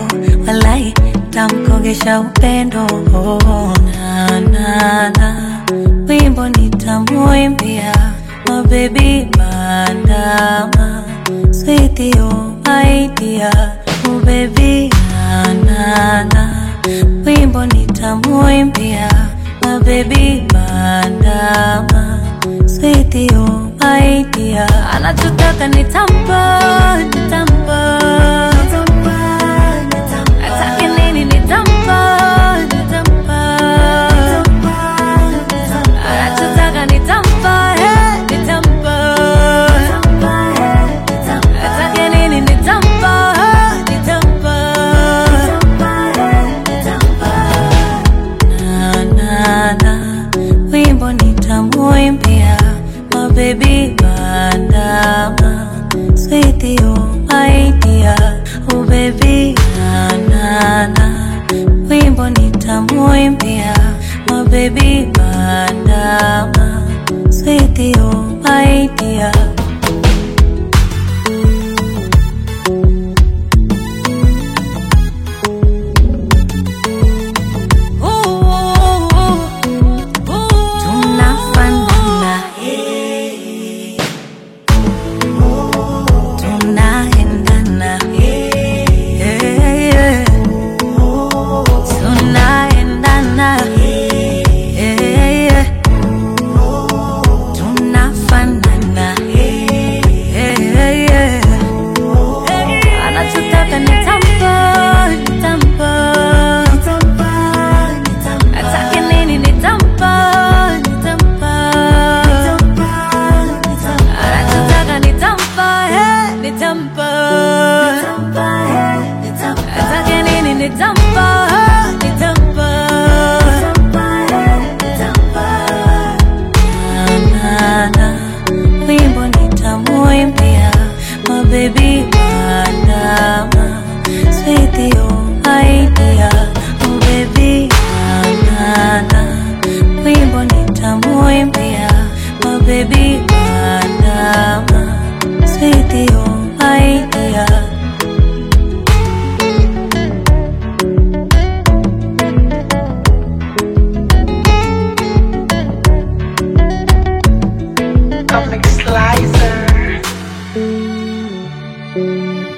walai tamkogesha upendo oh, na, na, na. wimbo nitamuimbia mabebi bandama switio maidia ubebi na, na, na. wimbo nitamuimbia mabebi bandama switio maidia anachotaka nitampa nitampa atake nini nitampa nitampa anachotaka nitampa eh, nitampa atake nini nitampa eh, nitampa na, na, na. wimbo nitamuimbia mabebi bandama switio maidia ubebi na, na, na. wimbo nitamuimbia mabebi bandama switio maidia tunafanana tunaendana yeah. tunaendana yeah. tunafanana yeah. anachotaka nitampa nitampa atake nini nitampa nitampa anachotaka nitampa eh, nitampa atake nini nitampa eh, nitampa na, na, wimbo nitamuimbia mabebi bandama swithio aidia ubebi na, na, wimbo nitamuimbia mabebi bandama swithio aidia Comic Slicer.